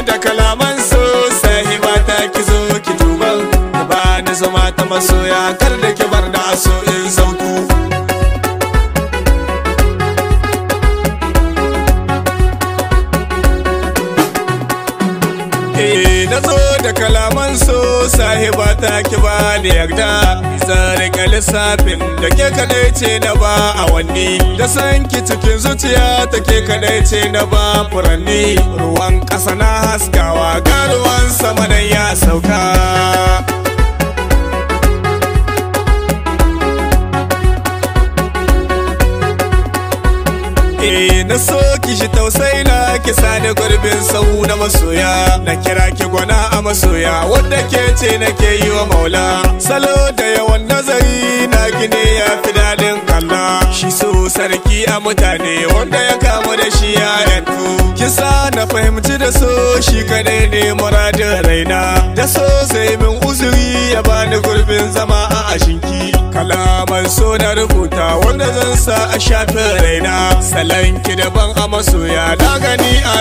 da kalaman so sahiba ta ki zo ki tuban ba ni zama ta masoya kar da ki bar da so in zautu Eh na zo da kalaman so sahiba ta ki ba da yarda zare ka lissafin da ke kadai ce na ba a wanni da san ki cikin zuciya ta ke kadai ce na ba furanni ruwan ƙasa na haskawa ga ruwan sama nan ya sauka Eh na so ki shi tausayi na ki sani gurbin sau na masoya na kira ki gwana a masoya wadda ke ce nake yi wa maula salo da yawan nazari na gine ya fi daɗin kalla shi so sarki a mutane wanda ya kamu da shi ya yantu kisa na fahimci da so shi kadai ne muradin raina da so sai min uzuri ya bani gurbin zama a ashinki kalaman so na rubuta wanda zan sa a shafin raina salon ki daban a masoya na gani a